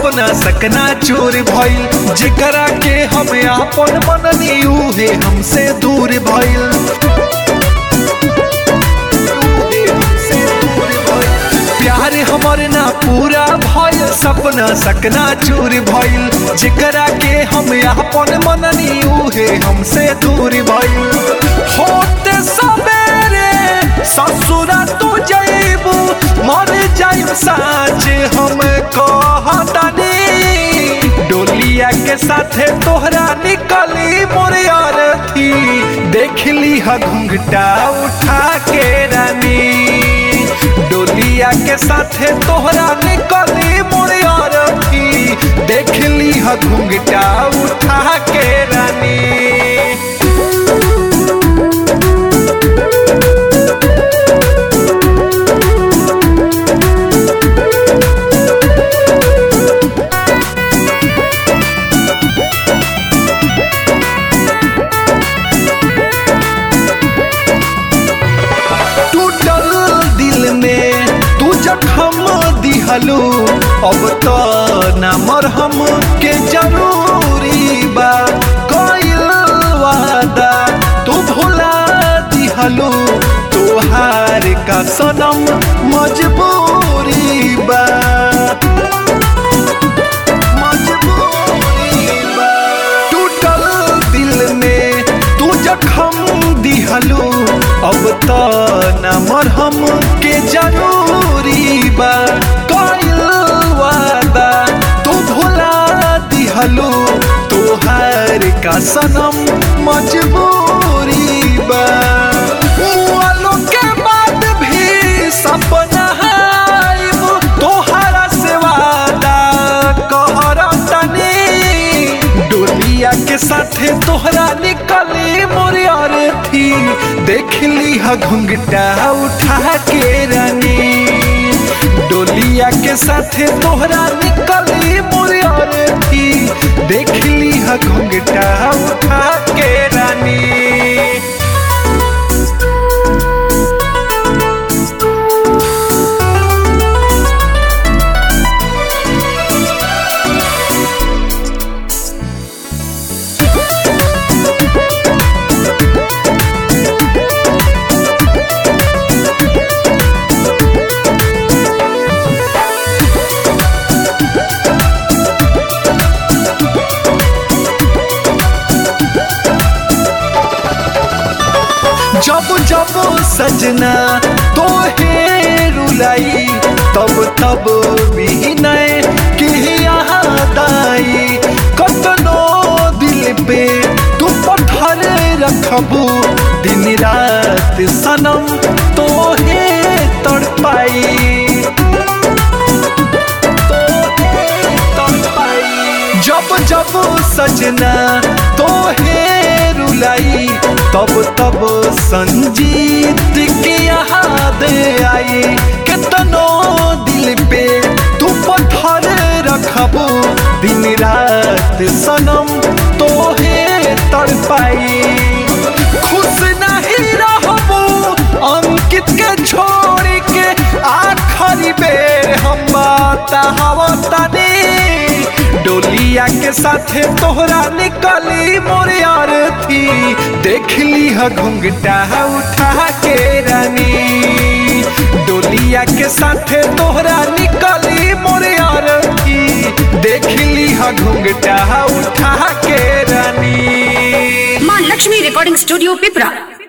सपना सकना चोर भइल जेकरा के हम आपन मननी उहे हमसे दूर भइल प्यार हमर ना पूरा भइल सपना सकना चूर भइल जेकरा के हम आपन मननी उहे हमसे दूर भइल होते सवेरे ससुरा तू जइबू मर जाइब साँझ हम कहतनी डोलिया के साथे तोहरा निकली मोरे अरथी देख ली ह घुंघटा उठा के रानी डोलिया के साथे तोहरा निकली मोरे अरथी देख ली ह घुंघटा उठा के रानी टूटल दिल में तू जखम दिहलू अब तो ना मरहम के जरूरी बा कइल वादा तू भुला दिहलू तोहार का सनम मजबूरी बा मजबूरी बा टूटल दिल में तू जखम दिहलू अब तो न मरहम के जरूरी बा कइल वादा तू भुला दिहलू तोहार का सनम मजबूरी बा वालों के बाद भी सपना आइब तोहरा से वादा कहरतनी डोलिया के साथे तोहरा निकली मोरे अरथी देख ली ह घुंघटा उठा के रानी डोलिया के साथे तोहरा निकली मोरे अरथी देख ली ह घुंघटा उठा के रानी जब जब सजना तो हे रुलाई तब तब विनय की याद आई कतनो दिल पे तू पत्थर रखबू दिन रात सनम तो हे तड़पाई जब जब सजना तो हे रुलाई तब तब संजीत की याद आई कितनो दिल पे तू पत्थर रखबू दिन रात सनम तो हे तड़पाई खुश नहीं रहबू अंकित के छोड़ के आखिरी बेर हम बात हवतनी डोलिया के साथे तोहरा निकली मोरे अरथी देख ली ह घुंघटा उठा के रानी डोलिया के साथे तोहरा निकली मोरे अरथी देख ली ह घुंघटा उठा के रानी माँ लक्ष्मी रिकॉर्डिंग स्टूडियो पिपरा